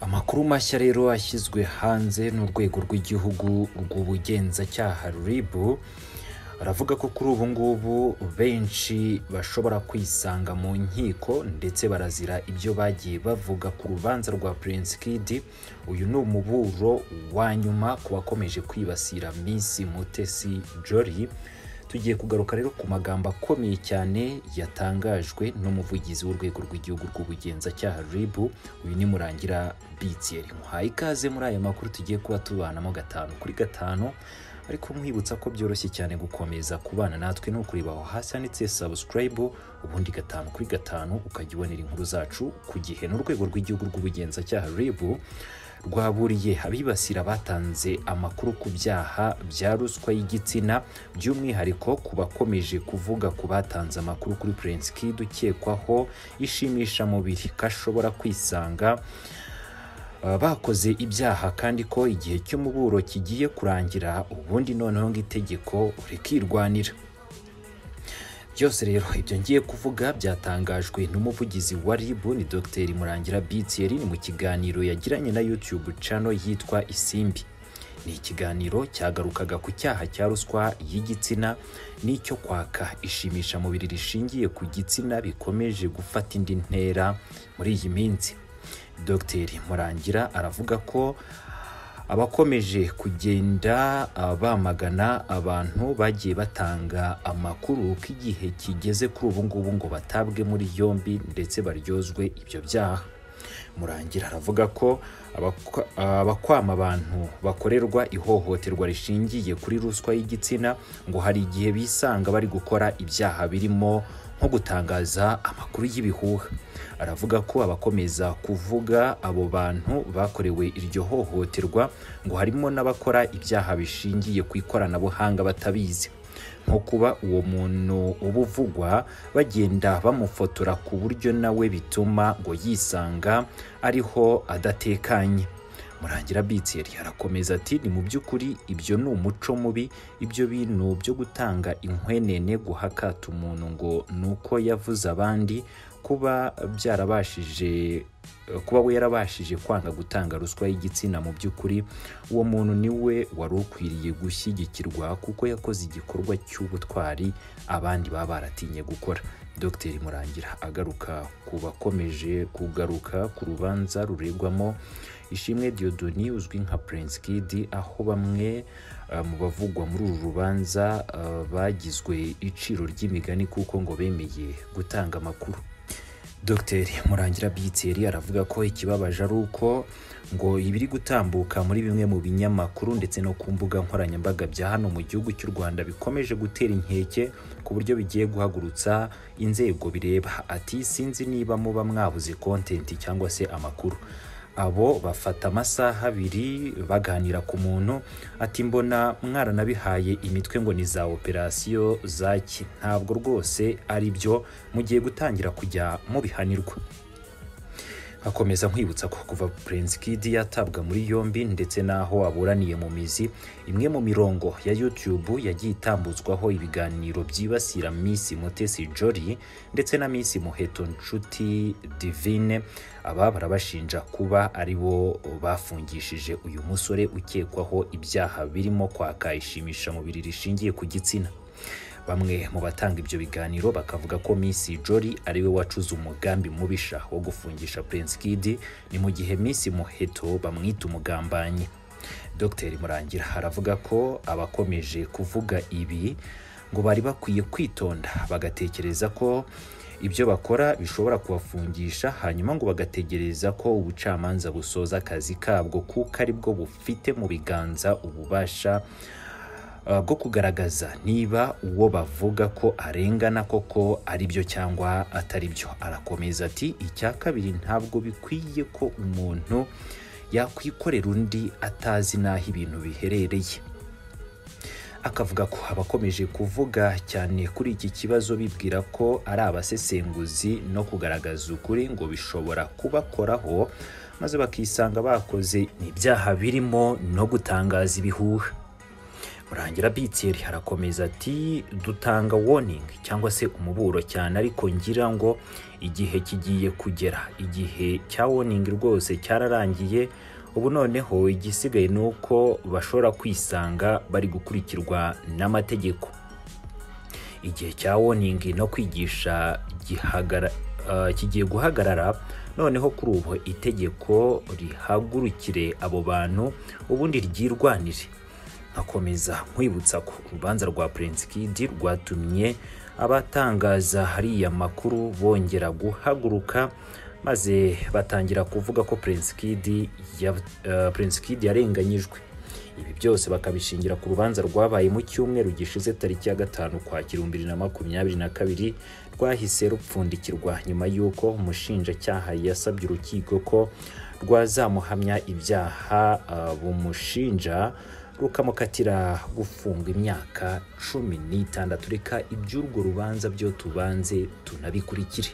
amakuru mashya rero ashyizwe hanze n'urwego rw'igihugu rw'ubugenzacyaha RIB baravuga ko kuri ubu ngubu benshi bashobora kwisanga mu nkiko ndetse barazira ibyo bagiye bavuga ku rubanza rwa Prince Kid uyu ni umuburo wa nyuma ku bakomeje kwibasira Miss Mutesi Jolly tugiye kugaruka rero ku magambo akomeye cyane yatangajwe n'umuvugizi w'urwego rw'igihugu rw'ubugenzacyaha RIB uyu ni Murangira Bitiel muhaye ikaze muri aya makuru tugiye kuba tubanamo gatanu kuri gatanu ariko mwibutsa ko byoroshye cyane gukomeza kubana natwe no kureba aho hasi handitse subscribe ubundi gatanu kuri gatanu ukajya ubonera inkuru zacu ku gihe n'urwego rw'igihugu rw'ubugenzacyaha RIB rwaburiye abibasira batanze amakuru ku byaha bya ruswa y'igitsina by'umwihariko ku bakomeje kuvuga ku batanze amakuru kuri Prince Kid ukekwaho ishimishamubiri ko ashobora kwisanga Uh, bakoze ibyaha kandi ko igihe cy'umuburo kigiye kurangira ubundi noneho ngo itegeko rikirwanira byose rero ibyo ngiye kuvuga byatangajwe n'umuvugizi wa RIB ni Dr Murangira Bitiel ni mu kiganiro yagiranye na YouTube channel yitwa Isimbi ni ikiganiro cyagarukaga ku cyaha cya ruswa y'igitsina n'icyo kwaka ishimishamubiri rishingiye ku gitsina bikomeje gufata indi ntera muri iyi minsi Dr Murangira aravuga ko abakomeje kugenda ah, bamagana abantu bagiye batanga amakuru ko igihe kigeze kuri ubu ngubu ngo batabwe muri yombi ndetse baryozwe ibyo byaha Murangira aravuga ko abakwa- abakwama abantu bakorerwa ihohoterwa rishingiye kuri ruswa y'igitsina ngo hari igihe bisanga bari gukora ibyaha birimo nko gutangaza amakuru y'ibihuha aravuga ko abakomeza kuvuga abo bantu bakorewe iryo hohoterwa ngo harimo n'abakora ibyaha bishingiye ku ikoranabuhanga batabizi nko kuba uwo muntu uba uvugwa bagenda bamufotora ku buryo nawe bituma ngo yisanga ariho adatekanye murangira Bitiel arakomeza ati ni mu by'ukuri ibyo ni umuco mubi ibyo bintu byo gutanga inkwenene guhakata umuntu ngo ni uko yavuze abandi kuba byarabashije kuba we yarabashije kwanga gutanga ruswa y'igitsina mu by'ukuri uwo muntu ni we wari ukwiriye gushyigikirwa kuko yakoze igikorwa cy'ubutwari abandi baba baratinye gukora Dr Murangira agaruka ku bakomeje kugaruka ku rubanza ruregwamo Ishimwe Diodoni uzwi nka Prince Kid aho bamwe eh, mu bavugwa muri uru rubanza eh, bagizwe iciro ry'imigani kuko ngo bemeye gutanga amakuru Dr Murangira Bitiel aravuga ko ikibabaje ari uko ngo ibiri gutambuka muri bimwe mu binyamakuru ndetse no ku mbuga nkoranyambaga bya hano mu gihugu cy'u Rwanda bikomeje gutera inkeke ku buryo bigiye guhagurutsa inzego bireba ati sinzi niba muba mwabuze content cyangwa se amakuru abo bafata amasaha abiri baganira ku muntu ati mbona mwaranabihaye imitwe ngo ni za operasiyo zaki ntabwo rwose ari byo mugiye gutangira kujya mubihanirwa akomeza nkwibutsa ko kuva Prince Kid yatabwa muri yombi ndetse n'aho aburaniye mu mizi imwe mu mirongo ya YouTube yagiye itambuzwaho ibiganiro byibasira Miss Mutesi Jolly ndetse na Miss Muheto Nshuti Divine aba barabashinja kuba ari bo bafungishije uyu musore ukekwaho ibyaha birimo kwaka ishimishamubiri rishingiye ku gitsina Bamwe mu batanga ibyo biganiro bakavuga ko Miss Jolly ari we wacuze umugambi mubisha wo gufungisha Prince Kid ni mu gihe Miss Muheto bamwita umugambanyi. Dr Murangira aravuga ko abakomeje kuvuga ibi ngo bari bakwiye kwitonda bagatekereza ko ibyo bakora bishobora kubafungisha hanyuma ngo bagategereza ko ubucamanza busoza akazi kabwo kuko aribwo bufite mu biganza ububasha Uh, bwo kugaragaza niba uwo bavuga ko arengana koko ari byo cyangwa atari byo arakomeza ati icya kabiri ntabwo bikwiye ko umuntu yakwikorera undi atazi n'aho ibintu biherereye akavuga ko abakomeje kuvuga cyane kuri iki kibazo bibwira ko ari abasesenguzi no kugaragaza ukuri ngo bishobora kubakoraho maze bakisanga bakoze ibyaha birimo no gutangaza ibihuha murangira bitseri harakomeza ati dutanga warning cyangwa se umuburo cyane ariko ngira ngo igihe kigiye kugera igihe cya warning rwose cyararangiye ubu noneho igisigaye ni uko bashobora kwisanga bari gukurikirwa n'amategeko igihe cya warning no kwigisha gihagara uh, kigiye guhagarara noneho kuri ubu itegeko rihagurukire abo bantu ubundi ryirwanire nkakomeza nkwibutsa ko urubanza rwa Prince Kid rwatumye abatangaza hariya makuru bongera guhaguruka maze batangira kuvuga ko Prince Kid ya, uh, Prince Kid yarenganyijwe ibi byose bakabishingira ku rubanza rwabaye mu cyumweru gishize tariki ya gatanu kwakira bibiri na makumyabiri na kabiri rwahise rupfundikirwa nyuma y'uko umushinjacyaha yasabye urukiko ko rwazamuhamya ibyaha uh, bumushinja rukamukatira gufunga imyaka cumi n'itandatu reka iby'urwo rubanza byo tubanze tunabikurikire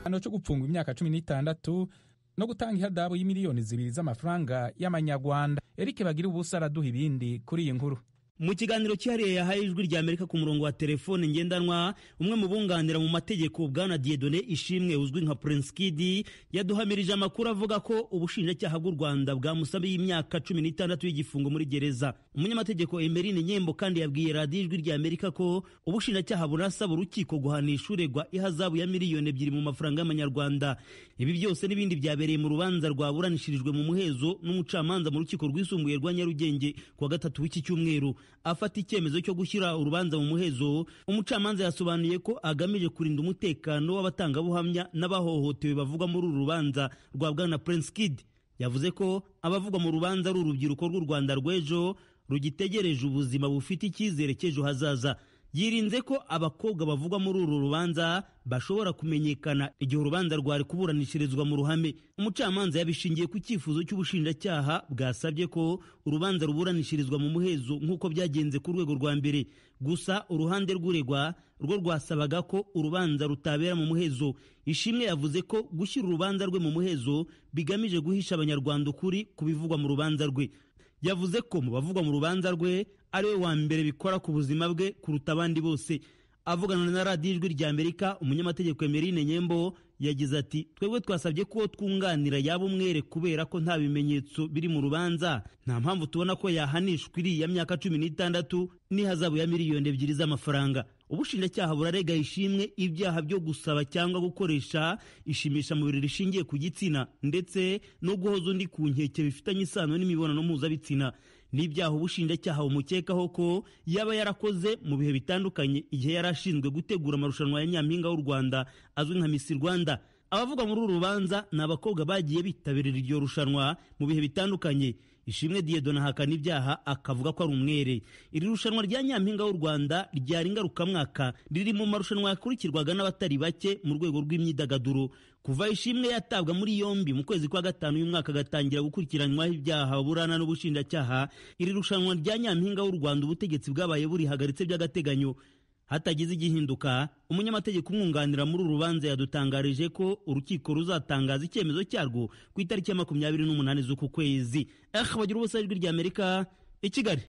igihano cyo gupfungwa imyaka cumi n'itandatu no gutanga ihadabu y'imiliyoni zibiri z'amafaranga y'amanyarwanda eric bagira ubusa araduha ibindi kuri iyi nkuru mu kiganiro cyihariye yahaye ijwi rya amerika ku murongo wa telefone ngendanwa umwe mu bunganira mu mategeko bwana diedone ishimwe uzwi nka prince kidi yaduhamirije amakuru avuga ko ubushinjacyaha bw'u rwanda bwamusabiye imyaka cumi n'itandatu y'igifungo muri gereza umunyamategeko emerine nyembo kandi yabwiye radiyo ijwi rya amerika ko ubushinjacyaha burasaba urukiko guhanisha uregwa ihazabu ya miliyoni ebyiri mu mafaranga y'amanyarwanda ibi byose n'ibindi byabereye mu rubanza rwaburanishirijwe mu muhezo n'umucamanza mu rukiko rwisumbuye rwa nyarugenge kuwa gatatu w'iki cyumweru afata icyemezo cyo gushyira urubanza mu muhezo umucamanza yasobanuye ko agamije kurinda umutekano w'abatangabuhamya n'abahohotewe bavugwa muri uru rubanza rwa bwana prince kid yavuze ko abavugwa mu rubanza ari urubyiruko rw'u rwanda rw'ejo rugitegereje ubuzima bufite icyizere cy'ejo hazaza yirinze ko abakobwa bavugwa muri uru rubanza bashobora kumenyekana igihe urubanza rwari kuburanishirizwa mu ruhame umucamanza yabishingiye ku cyifuzo cy'ubushinjacyaha bwasabye ko urubanza ruburanishirizwa mu muhezo nk'uko byagenze ku rwego rwa mbere gusa uruhande rw'uregwa rwo rwasabaga ko urubanza rutabera mu muhezo ishimwe yavuze ko gushyira urubanza rwe mu muhezo bigamije guhisha abanyarwanda ukuri ku bivugwa mu rubanza rwe yavuze ko mu bavugwa mu rubanza rwe ari we wa mbere bikora ku buzima bwe kuruta abandi bose avugana na radiyo ijwi rya amerika umunyamategeko emerine nyembo yagize ati twebwe twasabye ko twunganira yaba umwere kubera ko nta bimenyetso biri mu rubanza nta mpamvu tubona ko yahanishwa iriya myaka cumi n'itandatu n'ihazabu ya miliyoni ebyiri z'amafaranga ubushinjacyaha burarega ishimwe ibyaha byo gusaba cyangwa gukoresha ishimishamubiri rishingiye ku gitsina ndetse no guhoza undi ku nkeke bifitanye isano n'imibonano mpuzabitsina n'ibyaha ubushinjacyaha bumukekaho ko yaba yarakoze mu bihe bitandukanye igihe yari ashinzwe gutegura amarushanwa ya nyampinga w'u rwanda azwi nka misi rwanda abavuga muri uru rubanza ni abakobwa bagiye bitabirira iryo rushanwa mu bihe bitandukanye ishimwe diyedona ahakana ibyaha akavuga ko ari umwere iri rushanwa rya nyampinga w'u rwanda ryari ingarukamwaka riri mu marushanwa yakurikirwaga n'abatari bake mu rwego rw'imyidagaduro kuva ishimwe yatabwa muri yombi mu kwezi kwa gatanu y'umwaka agatangira gukurikiranywaho ibyaha burana n'ubushinjacyaha iri rushanwa rya nyampinga w'u rwanda ubutegetsi bwabaye burihagaritse by'agateganyo hatagize igihinduka umunyamategeko umwunganira muri uru rubanza yadutangarije ko urukiko ruzatangaza icyemezo cyarwo ku itariki ya makumyabiri n'umunani z'uku kwezi bagira ubusa ijwi rya amerika i kigali